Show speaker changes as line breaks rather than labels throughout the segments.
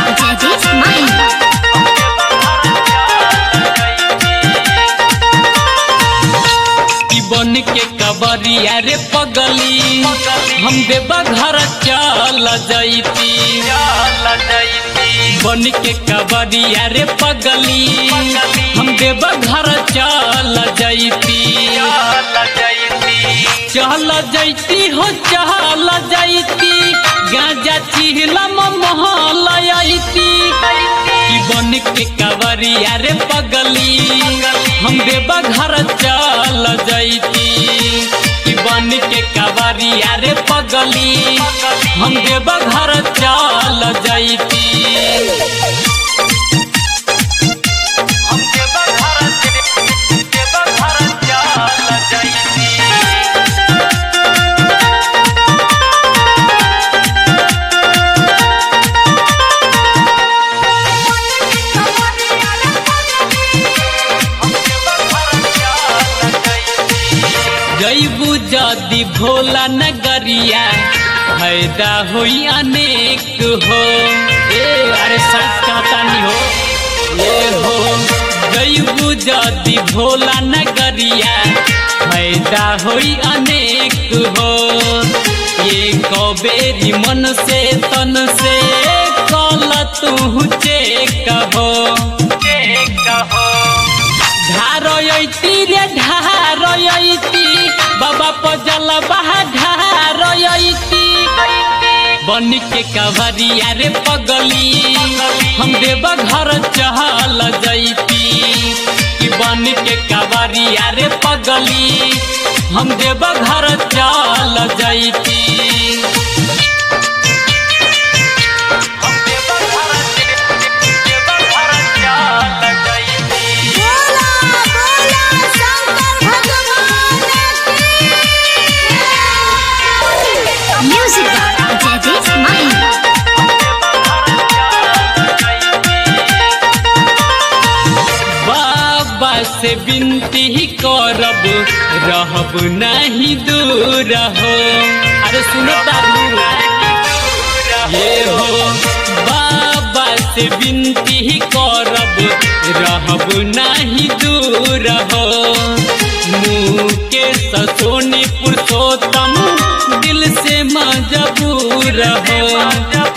Jaideep Mahi.
ई बन के कबरिया रे पगली हम देवा घर चल जैती बन के कबरिया रे पगली हम देवा घर चल जैती चल जैती हो चल जैती गांजा चिहलम महल अइती ई बन के कवरिया रे पगली हम देवा घर चल जैती ई बन के कवरिया रे पगली हम देवा घर चल जैती हम देवा घर देवा घर चल जैती जैबू जदि भोला नगरिया फायदा होई अनेक हो ए अरे सच कहता नहीं हो ए हो जैबू जदि भोला नगरिया फायदा होई अनेक हो ये कबेरी मन से तन से कल तू चेक हो चेक हो ढारयती रे ढारयती बाबा पजल बहा ढारयती बन के कवरिया रे पगली हम देवा घर चहल जैती कि बन के कवरिया रे पगली हम देवा घर चल जैती हम देवा घर देवा घर चल जैती
बोला बोला शंकर भगवान की म्यूजिक बाय जयदीप माही
बाबा से विनती ही करब रहब नहीं दूर हो अरे सुनो तारू ये हो बाबा से विनती ही करब रहब नहीं दूर हो मुँह के ससोनी पुरुषोत्तम दिल से मजबूर हो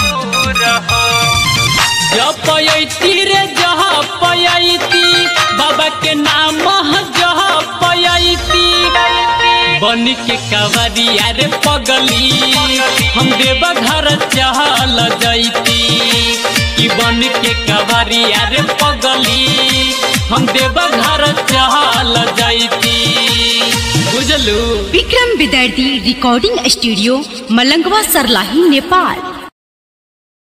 जपयती रे जह पयती बाबा के नाम जह पयती बन के कवरिया रे पगली हम देव घर चहल जैती कि बन के कवरिया रे पगली हम देव घर चहल जैती बुझलू
विक्रम विद्यार्थी रिकॉर्डिंग स्टूडियो मलंगवा सरलाही नेपाल